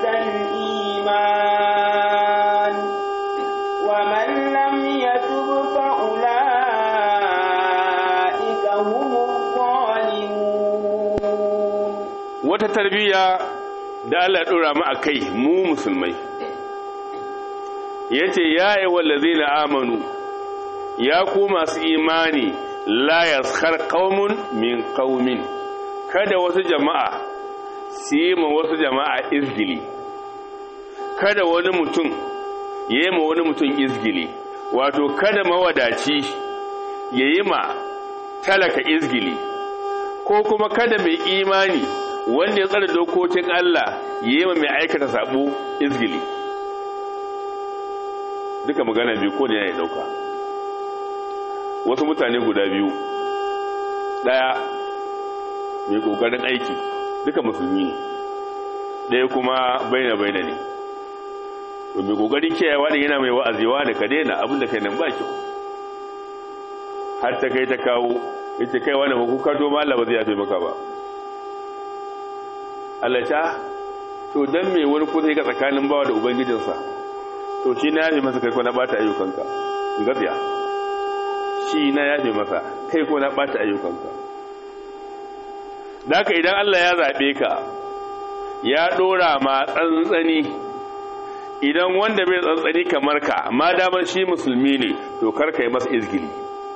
الإيمان ومن لم يتب فأولئك هم الظالمون wata tarbiyya da Allah ya dora mu akai mu musulmai yace ya ayyuhallazina amanu ya ku masu imani la yaskhar qaumun min qaumin kada wasu jama'a su yi ma wasu jama'a izgili kada wani mutum ya yi ma wani mutum izgili wato kada mawadaci ya yi ma talaka izgili ko kuma kada mai imani wanda ya tsara dokokin Allah ya yi ma mai aikata sabo izgili duka magana biyu ko ne ya dauka wasu mutane guda biyu daya mai kokarin aiki duka musulmi ne ɗaya kuma baina baina ne to mai kokarin kiyayewa da yana mai wa'azewa da ka daina abin da kai nan ba kyau har ta kai ta kawo yace kai wani hukuka to ma Allah ba zai yafe maka ba Allah ta to dan me wani ko zai ga tsakanin bawa da ubangijinsa to shi na yafe masa kai ko na bata ayyukanka gaskiya shi na yafe masa kai ko na bata ayyukanka Daka idan Allah ya zaɓe ka ya ɗora ma tsantsani idan wanda bai tsantsani kamar ka ma damar shi musulmi ne to karka yi masa izgili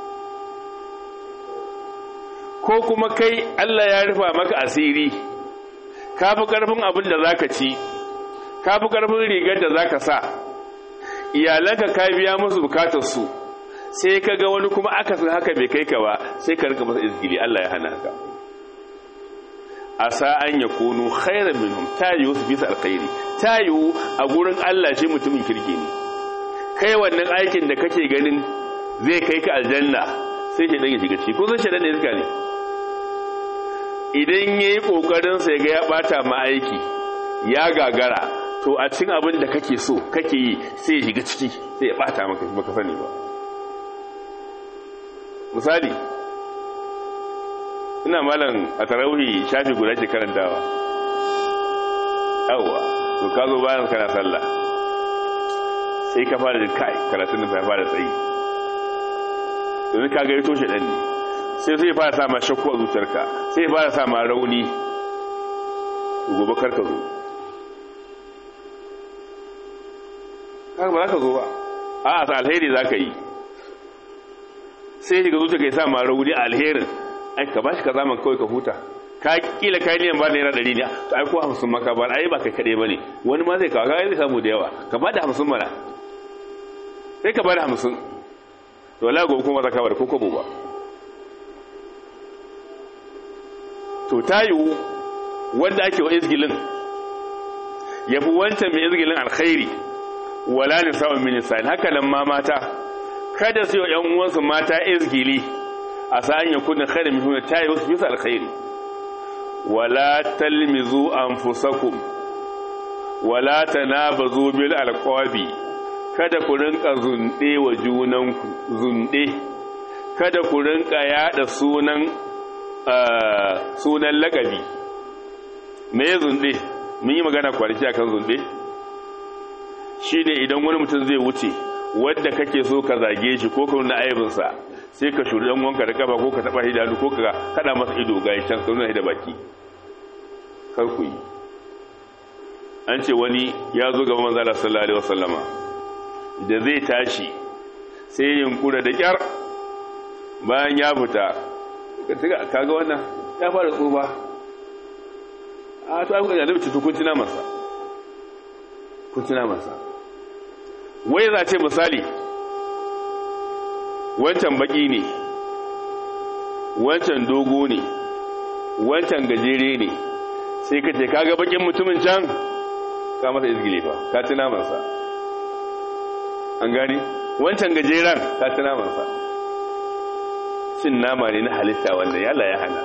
ko kuma kai Allah ya rufa maka asiri ka fi ƙarfin abin da za ka ci ka fi ƙarfin rigar da za ka sa iyalanka ka biya musu bukatarsu sai ka ga wani kuma aka san haka bai kai ka ba sai ka rika masa izgili Allah ya hana ka asa an ya kunu khairan minhum tayu su bisa alkhairi tayu a gurin Allah shi mutumin kirki ne kai wannan aikin da kake ganin zai kai ka aljanna sai shi dan ya shiga ciki ko zan shi dan ne ne idan yayi kokarin sa ga ya bata ma aiki ya gagara to a cikin abin da kake so kake yi sai ya shiga ciki sai ya bata maka baka sani ba misali ina malam a tarawihi shafi guda ke karantawa yawwa to ka zo bayan kana sallah sai ka fara jin kai karatun da ya fara tsayi yanzu ka ga ya toshe ɗan ne sai sai fara sa ma shakku a zuciyarka sai fara sa ma rauni gobe kar ka zo haka ba za ka zo ba a a alheri za ka yi sai shiga zuciya ka yi sa ma rauni a alherin ai ka bashi ka zaman kawai ka huta ka kila kai niyan ba naira ɗari ne to ai ko hamsin maka ba ai ba kai kaɗai ba ne wani ma zai kawo ka zai samu da yawa ka ba da hamsin mana sai ka ba da hamsin to wala gobe kuma za ka bar ko kobo ba to ta yiwu wanda ake wa izgilin ya fi wancan mai izgilin alkhairi wala ni sa'un min nisa'in haka nan ma mata kada su yi yan uwansu mata izgili a sa'an ya kuna khairu min hunna tayi wasu bisa alkhairi wala talmizu anfusakum wala tanabazu bil alqabi kada ku rinka zunde wa junanku zunde kada ku rinka yada sunan sunan lakabi me zunde mun yi magana kwanaki akan zunde shine idan wani mutum zai wuce wadda kake so ka zage shi ko ka nuna aibinsa sai ka shuri dan wanka da kafa ko ka taba hidanu ko ka kada masa ido ga can ka nuna da baki kar ku yi an ce wani ya zo gaba manzo Allah sallallahu alaihi wasallama da zai tashi sai yunkura da kyar bayan ya fita kaga wannan ya fara tsufa a to ai kuka da bici kun tuna masa kun tuna masa wai za ce misali wancan baki ne wancan dogo ne wancan gajere ne sai ka ce kaga bakin mutumin can ka masa izgile fa ka tuna masa an gani wancan gajeren ka tuna masa cin nama ne na halitta wanda yalla ya hana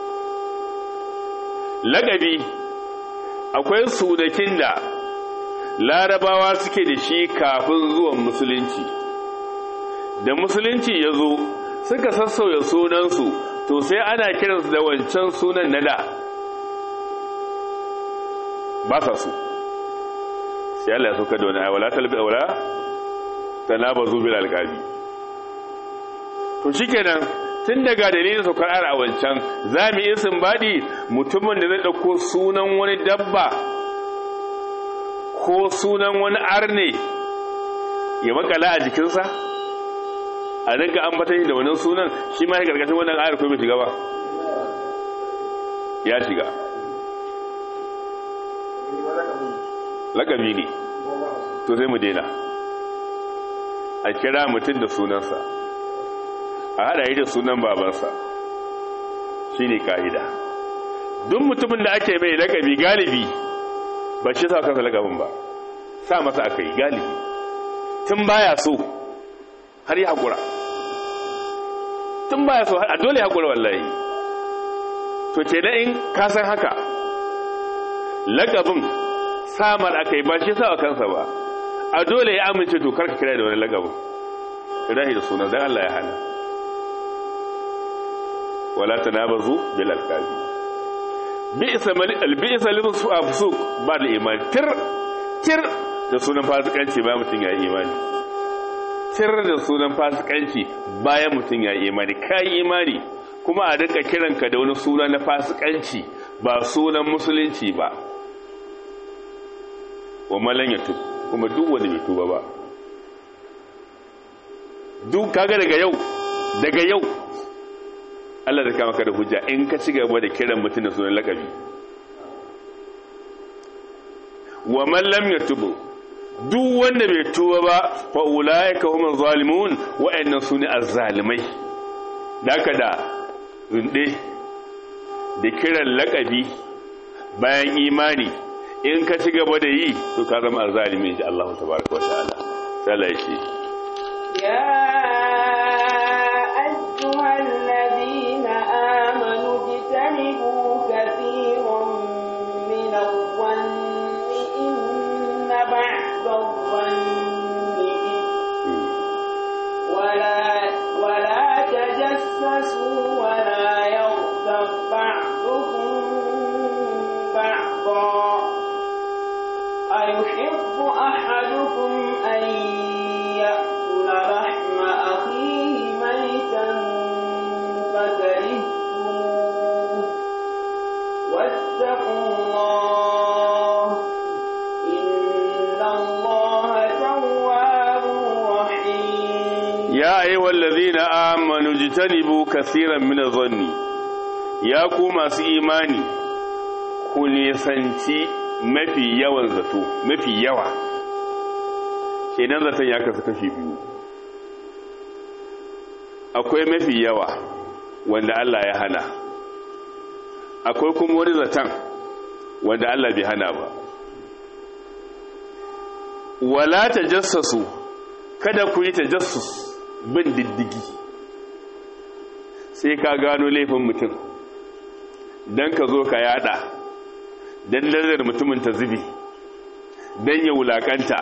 lagabi akwai sudakin da larabawa suke da shi kafin zuwan musulunci da musulunci ya zo suka sassauya sunansu to sai ana kiransu da wancan sunan na da ba sa su sai Allah ya sauka da wani aiwala talbi aula ta na ba zubi alƙabi to shi kenan tun daga dalilin saukar ayar a wancan za mu yi baɗi mutumin da zai ɗauko sunan wani dabba ko sunan wani arne ya makala a jikinsa a rinka ambata shi da wannan sunan shi ma ya karkashin wannan ayar ko bai shiga ba ya shiga lakabi ne to sai mu daina a kira mutum da sunansa a haɗa yi da sunan babansa shi ne ka'ida duk mutumin da ake mai lakabi galibi ba shi sa kansa lakabin ba sa masa aka yi galibi tun baya so har yi haƙura tun baya so a dole haƙura wallahi to ce da in kasan haka lakabin samar aka yi ba shi sa kansa ba a dole ya amince dokar ka kira da wani lakabin rahi da sunan don Allah ya hana wala tanabazu bil alqabi bi'sa mal bi'sa lil fusuq ba da iman tir tir da sunan fasikanci bayan mutun ya yi imani tir da sunan fasikanci bayan mutun ya yi imani kai imani kuma a dinka kiranka da wani suna na fasikanci ba sunan musulunci ba wa malan yatub kuma duk wanda bai tuba ba duk kaga daga yau daga yau Allah da kama ka da hujja in ka ci gaba da kiran mutum da sunan lakabi wa man lam yatubu duk wanda bai tuba ba fa ulaika humuz zalimun wa'annan sune azzalimai daka da runde da kiran lakabi bayan imani in ka ci gaba da yi to ka zama azzalimi insha Allah tabaraka wa ta'ala sai Allah ya ce يا أيها الذين آمنوا اجتنبوا كثيرا من الظن إن بعد الظن إثم ولا ولا تجسسوا ولا يغتب بعضكم بعضا أيحب أحدكم أن يأكل لحم أخيه ميتا فكرهتموه واتقوا الله إن الله تواب رحيم ya ayyuhal ladhina amanu jitanibu kaseeran min adh-dhanni ya ku masu imani ku nisanci mafi yawan zato mafi yawa kenan zaton ya kasu kashi biyu akwai mafi yawa wanda Allah ya hana akwai kuma wani zaton wanda Allah bai hana ba wala tajassasu kada ku yi tajassus bin diddigi sai ka gano laifin mutum don ka zo ka yada don lalzar mutumin ta zubi don ya wulakanta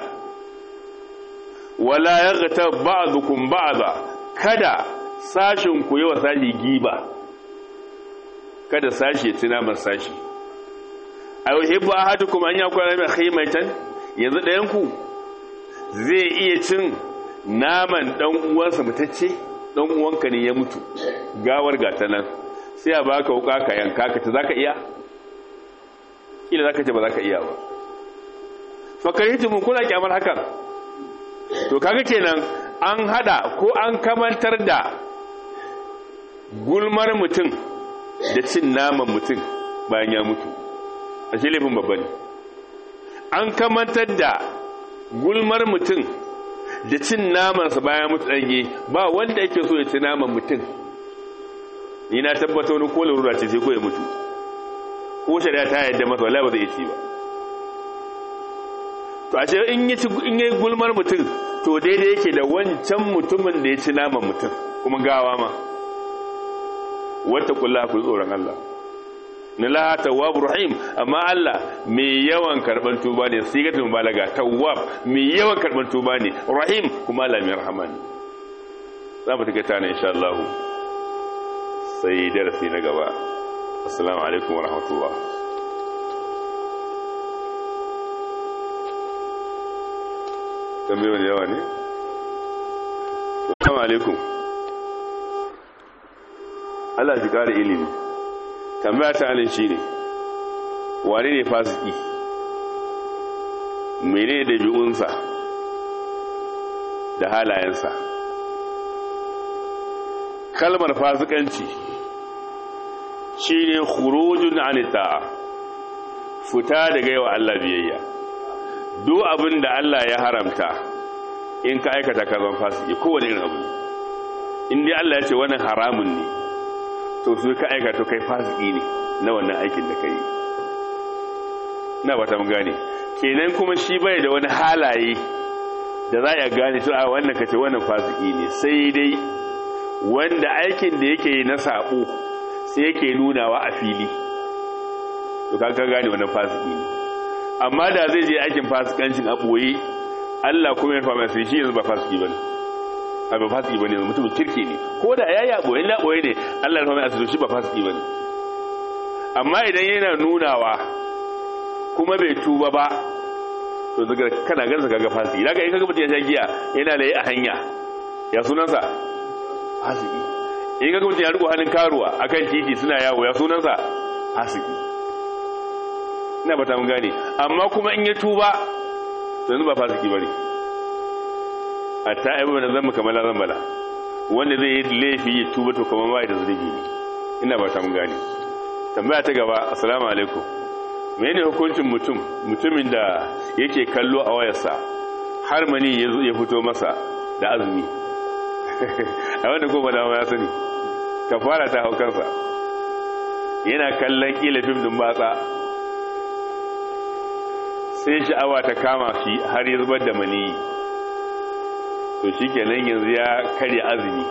wala ya gata ba'adukun ba'ada kada sashin ku yi wa sashi giba kada sashi ya ci naman sashi a yau hibba a hatu kuma an yi akwai mai haimaitan yanzu ɗayanku zai iya cin naman dan uwansa mutacce dan uwanka ne ya mutu gawar gata nan sai a baka wuka ka yanka ka ta zaka iya kila zaka ce ba zaka iya ba fakaritu mun kula kyamar hakan to kaga kenan an hada ko an kamantar da gulmar mutum da cin naman mutum bayan ya mutu a shi laifin babba ne an kamantar da gulmar mutum da cin namansa bayan mutu ɗanye ba wanda yake so ya ci naman mutum ni na tabbata wani ko larura ce sai ko ya mutu ko shari'a ta yadda masa wallahi ba zai ci ba to a ce in yi in yi gulmar mutum to daidai yake da wancan mutumin da ya ci naman mutum kuma gawa ma wata kula ku tsoron Allah na la tawwab rahim amma Allah mai yawan karban tuba ne sigatul mubalaga tawwab mai yawan karban tuba ne rahim kuma Allah mai rahama ne za mu take tana insha Allah sai darasi na gaba assalamu alaikum wa rahmatullah tambayoyi yawa ne assalamu alaikum Allah shi kare ilimi tambaya ta anan shine wane ne fasiki mene da bi'unsa da halayensa kalmar fasikanci shine khurujun anita fita daga yawa Allah biyayya duk abin da Allah ya haramta in ka aikata ka zan fasiki kowane irin abu in dai Allah ya ce wannan haramun ne to su ka aikata kai fasiki ne na wannan aikin da ka yi na ba ta gane kenan kuma shi bai da wani halaye da za a gane to a wannan kace wannan fasiki ne sai dai wanda aikin da yake yi na sabo sai yake nunawa a fili to ka gane wannan fasiki ne amma da zai je aikin fasikancin a boye Allah kuma ya fama sai shi yanzu ba fasiki bane a ba fasiki bane mutum kirki ne ko da yayi a boye la boye ne Allah ya fama asiri shi ba fasiki bane amma idan yana nunawa kuma bai tuba ba to daga kana gansa kaga fasiki daga in kaga mutum ya sha giya yana layi a hanya ya sunansa fasiki in kaga mutum ya riko hannun karuwa akan titi suna yawo ya sunansa fasiki ina ba ta mun gane amma kuma in ya tuba to yanzu ba fasiki bane hatta aibu da zamba kamar la zambala wanda zai yi laifi ya tuba to kamar bai da zunubi ne ina ba ta mun gane tambaya ta gaba assalamu alaikum mene hukuncin mutum mutumin da yake kallo a wayarsa har mani ya fito masa da azumi a wanda goma dama ya sani ka fara ta hau kansa yana kallon kila fim din batsa sai sha'awa ta kama shi har ya zubar da mani to shi kenan yanzu ya karya azumi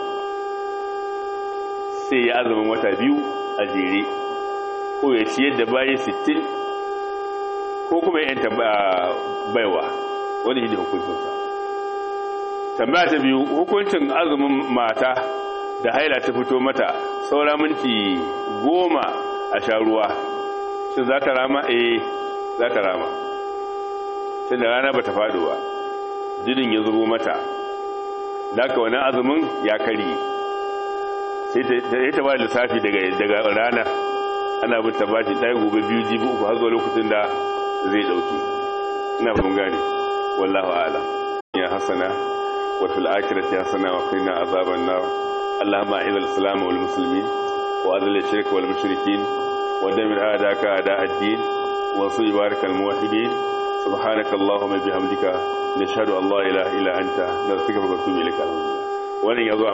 sai ya azumin wata biyu a jere ko ya ciyar da bayi sittin ko kuma yanta baiwa wani shi hukuncinsa tambaya ta biyu hukuncin azumin mata da haila ta fito mata saura minti goma a sha ruwa shi za ta rama eh za ta rama tun da rana ba ta faɗo ba jinin ya zubo mata daga wani azumin ya kari sai ta ba lissafi daga rana ana bin ta bashi ɗaya gobe biyu jibi uku har zuwa lokacin da zai ɗauki ina mun gane wallahu ala ya hasana wa fil akhirati hasana wa qina azaban nar allahumma a'id al-islam wal muslimin wa adil ash-shirk wal mushrikin wa damir a'daka a'da ad-din wa su ibarak al-muwahhidin subhanaka allahumma bihamdika nashhadu an la ilaha illa anta nastaghfiruka wa natubu ilayk wannan yazo